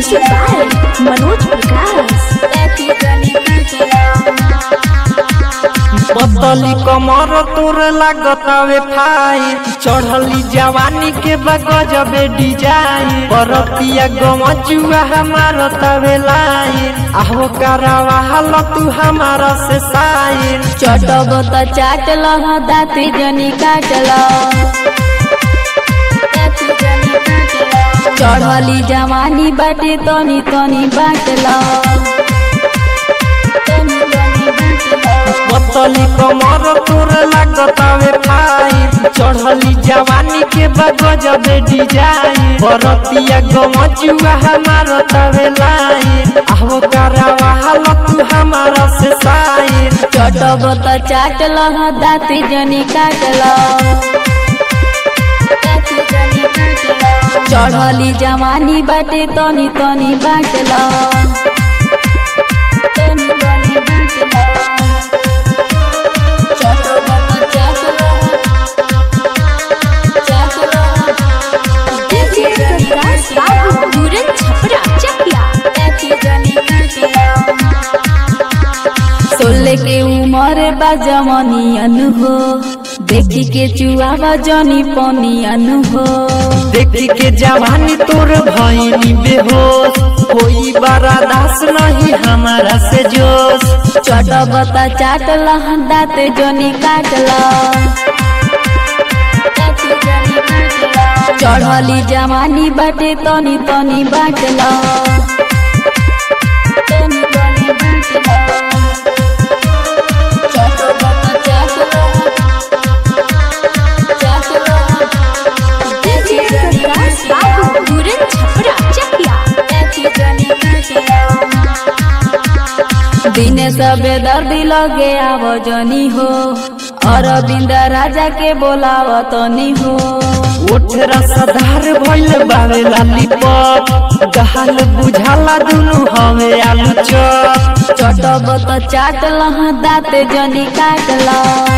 Music by Manoj Prakash. पतली कमर तोर लागतावे फाई चढ़ली जवानी के बगजबे डिजाइन परतिया गमजुआ हमार तवे लाइन आहो करावा हाल तू हमारा से साइन चटब त चाटल दाँती जनी काटल चढ़ली जवानी बाटे तनी तनी बाटल पतली कमर तोर लागतावे फाई चढ़ली जवानी के बगजबे डिजाइन परतिया गमजुआ हमार तवे लाइन आहो करावा हाल तू हमारा से साइन चटब त चाटल दाँती जनी काटल चढ़ली जवानी बाटे तनी तनी बाटल DJ Prakash Babu, Puran Chhapra, Chakia. सोले के उमर बा जमनियन हो देखी के चुआवा जनी पनियन हो देखी के जवानी तोर भइनी बेहोश कोई बड़ा दास नहीं हमारा से जोश चटब त चाटल दाँत जनी काटल चढ़ली जवानी बाटे तनी तनी बाटल DJ Prakash Babu, Puran Chhapra, Chakia. दिने सबे दर्दी लगे आव जनी हो अरविंद राजा के बोलाव तनी हो उठ रसदार भइल बावे लालीपॉप गहाल बुझाला दुनु हवे आलू चॉप चटब त चाटल दाँत जनी काटल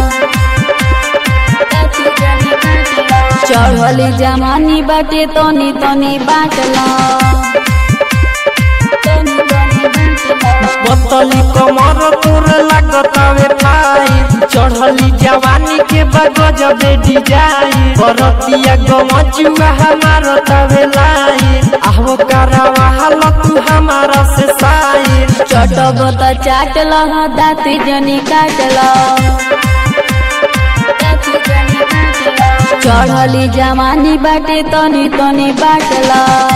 चढ़ली जमानी बाटे तनी तनी बाटल पतली कमर तोर लागतावे फाई चढ़ली जवानी के बगजबे डिजाइन परतिया गमजुआ हमार तवे लाइन आहो करावा हाल तू हमारा से साइन चटब त चाटल दाँत जनी काटल चढ़ली जमानी बाटे तनी तनी बाटल